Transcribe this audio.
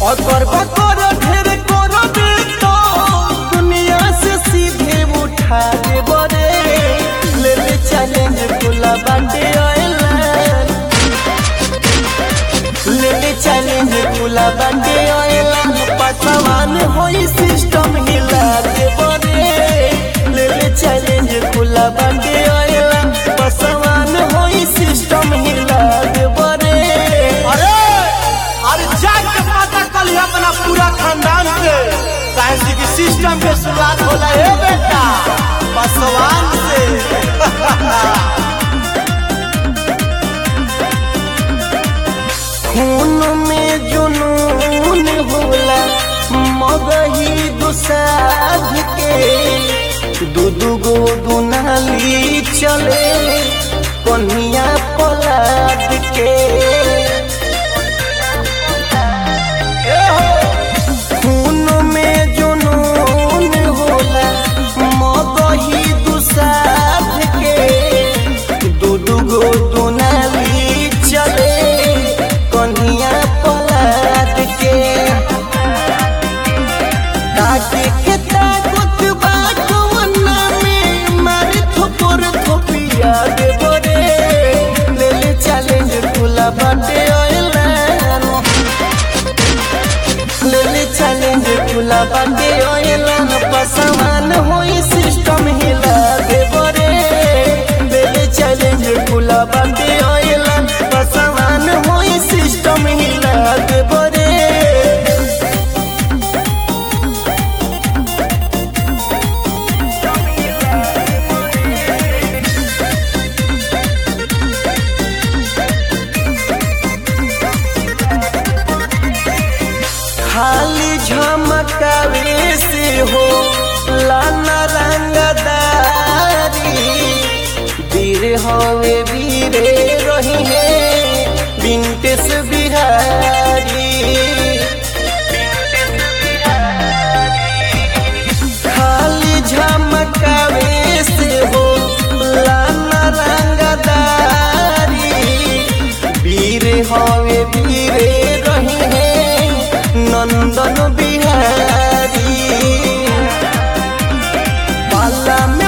अकर बकर ढेर कर दे तो दुनिया से सीधे उठा दे बरे ले ले चैलेंज खुला बाटे ऑयलाइन ले ले चैलेंज खुला बाटे ऑयलाइन पसवान होई सिस्टम हिला दे बरे ले ले चैलेंज खुला बाटे ऑयलाइन पसवान होई सिस्टम हिला दे बरे अरे अरे जाके पता कल अपना पूरा खानदान से काहे से कि सिस्टम के शुरुआत होला हे बेटा पासवान से खून में जुनून होला मगही दुसाध के दू दू गो दुनाली चले कन्हिया पलाद के ए हो, खून में जुनून होला मगही दुसाध के दू दू गो दुनाली चले कन्हिया पलाद के ताके के ताकत बाटवना में मारे थोपर थोपिया दे बरे ले ले चैलेंज खुला बाटे ऑयलाइन ले ले चैलेंज खुला बाटे ऑयलाइन पसमान होई सिस्टम हिला दे बरे ले ले चैलेंज खुला बाटे ऑयलाइन पसमान होई सिस्टम हिला दे बरे खाली झमकावे से हो लाना रंगदारी वीर हवे वीरे रही है विंटेस बिहारी खाली झमकावे से हो लाना रंगदारी वीर हवे वीरे रही है नंदन बिहारी पाला